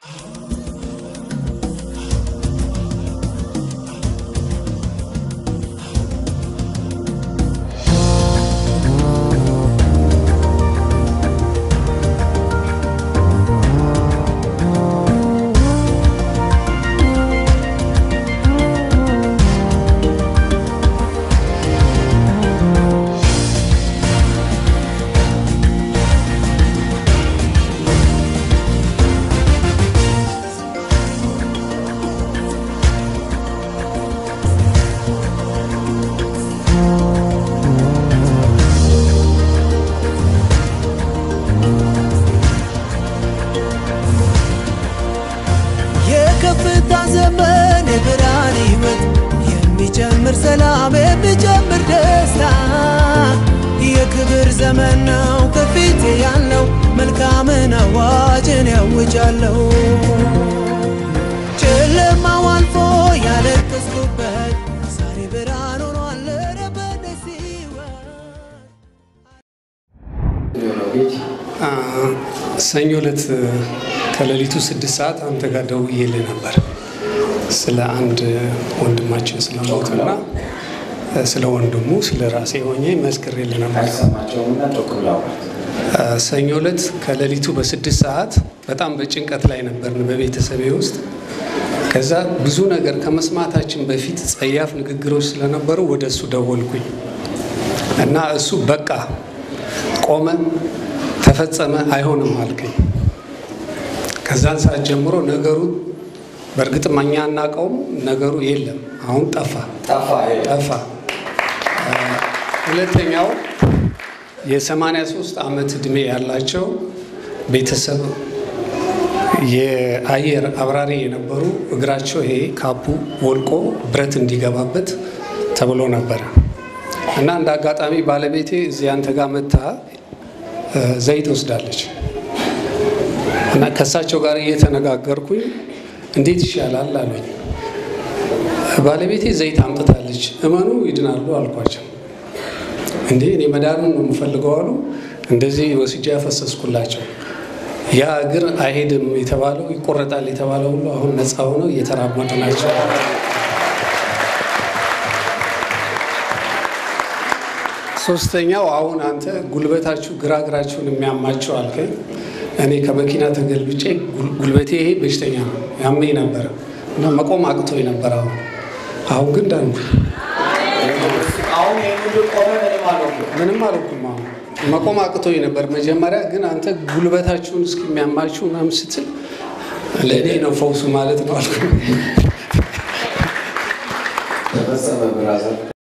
የከፍታ ዘመን የብርሃን ሕይወት የሚጨምር ሰላም የሚጨምር ደስታ የክብር ዘመን ነው ከፊቴ ያለው መልካምን አዋጅን ያውጃለሁ ጨለማው አልፎ ያለቀስኩበት ዛሬ ብርሃን ሆኗል ኧረ በደስ ሕይወት ሰኞ ዕለት ከሌሊቱ ስድስት ሰዓት አንተ ጋር ደውዬልህ ነበር ስለ አንድ ወንድማችን ስለሞቱና ስለ ወንድሙ ስለ ራሴ ሆኜ መስክሬልህ ነበር። ሰኞ ዕለት ከሌሊቱ በስድስት ሰዓት በጣም በጭንቀት ላይ ነበርን በቤተሰቤ ውስጥ። ከዛ ብዙ ነገር ከመስማታችን በፊት ጸያፍ ንግግሮች ስለነበሩ ወደ እሱ ደወልኩኝ እና እሱ በቃ ቆመ፣ ተፈጸመ፣ አይሆንም አልከኝ። ከዛን ሰዓት ጀምሮ ነገሩ በእርግጥም እኛ አናውቀውም፣ ነገሩ የለም፣ አሁን ጠፋ ጠፋ። ሁለተኛው የ83 ዓመት ዕድሜ ያላቸው ቤተሰብ የአየር አብራሪ የነበሩ እግራቸው ይሄ ካፑ ወልቆ ብረት እንዲገባበት ተብሎ ነበረ እና እንደ አጋጣሚ ባለቤቴ እዚህ አንተ ጋር መታ ዘይት ወስዳለች እና ከእሳቸው ጋር እየተነጋገርኩኝ እንዴት ይሻላል አሉኝ። ባለቤቴ ዘይት አምጥታለች፣ እመኑ ይድናሉ አልኳቸው። እንዴ እኔ መዳኑን ነው የምፈልገው አሉ። እንደዚህ ወስጄ ያፈሰስኩላቸው። ያ እግር አይሄድም የተባለው ይቆረጣል የተባለው ሁሉ አሁን ነፃ ሆነው እየተራመዱ ናቸው። ሶስተኛው አሁን አንተ ጉልበታችሁ ግራ እግራችሁን የሚያማቸው አልከኝ። እኔ ከመኪና ተገልብጬ ጉልበቴ ይሄ በሽተኛ ነው ያመኝ ነበረ እና መቆም አቅቶኝ ነበር። አሁን አሁን ግን ዳንኩ። ምንም አልኩም። አሁን መቆም አቅቶኝ ነበር መጀመሪያ። ግን አንተ ጉልበታችሁን እስከሚያማችሁ ምናምን ስትል ለእኔ ነው ፈውሱ ማለት ነው አልኩ።